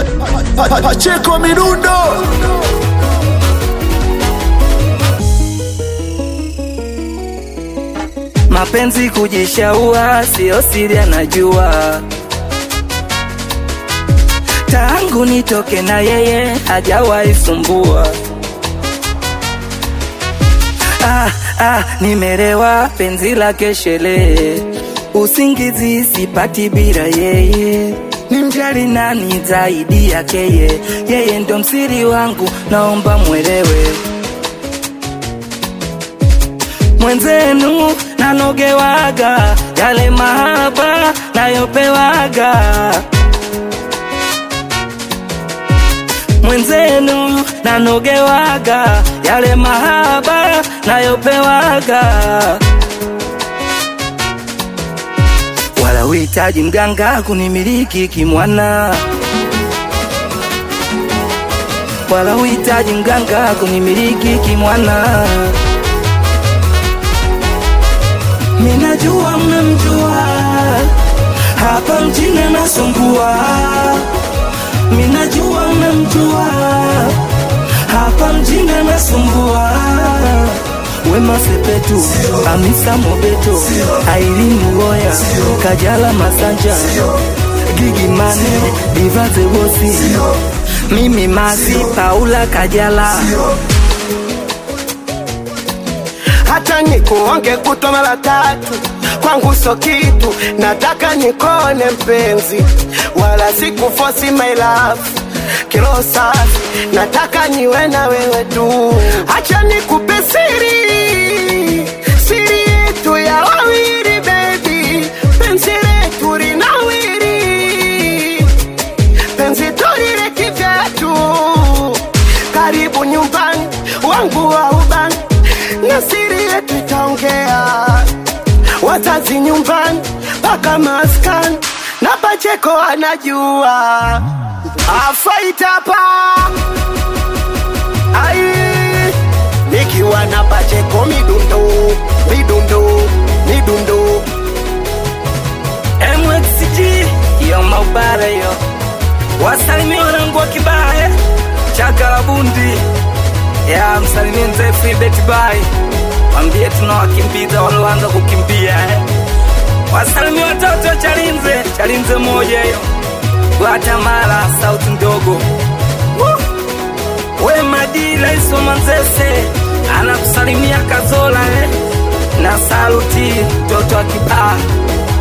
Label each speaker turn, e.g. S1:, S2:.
S1: pa, pa, Pacheko Midundo
S2: Mapenzi kujishaua sio siri, anajua tangu nitoke na yeye hajawahi sumbua. Ah, ah, nimerewa penzi lake sherehe, usingizi sipati bila yeye. Nimjali nani zaidi yake yeye? Yeye ndo msiri wangu, naomba mwelewe mwenzenu nanogewaga yale mahaba nayopewaga mwenzenu nanogewaga yale mahaba nayopewaga wala uhitaji mganga kunimiliki kimwana wala uhitaji mganga kunimiliki kimwana Minajua mnamjua hapa mjini anasumbua. Minajua mnamjua hapa mjini anasumbua. Wema Sepetu, Hamisa Mobeto, Aileen Uwoya, Kajala Masanja, Gigi Mane, Diva The Bossy, Mimi Masi, Paula Kajala.
S3: hata nikuonge kutwa mara tatu kwangu so kitu, nataka nikone mpenzi, wala sikufosi my love kilo safi, nataka niwe na wewe tu, acha nikupe siri, siri yetu ya wawili baby, penzi letu linawiri, penzi tulile kivyetu, karibu nyumbani wangu wa ubani na siri yetu itaongea, wazazi nyumbani mpaka maskani na Pacheko anajua afaitapa ai nikiwa na Pacheko midundo midundo midundo
S2: MXG yo maubara yo wasalimia wanangu wa kibaye chakalabundi ya msalimie mzee Freebet Bay mwambie tunawakimbiza walioanza kukimbia eh. wasalimia watoto wa Chalinze Chalinze moja hiyo Guatemala sauti ndogo Woo! we Madi rais wa Manzese anakusalimia Kazola eh. na saluti mtoto wa kibaa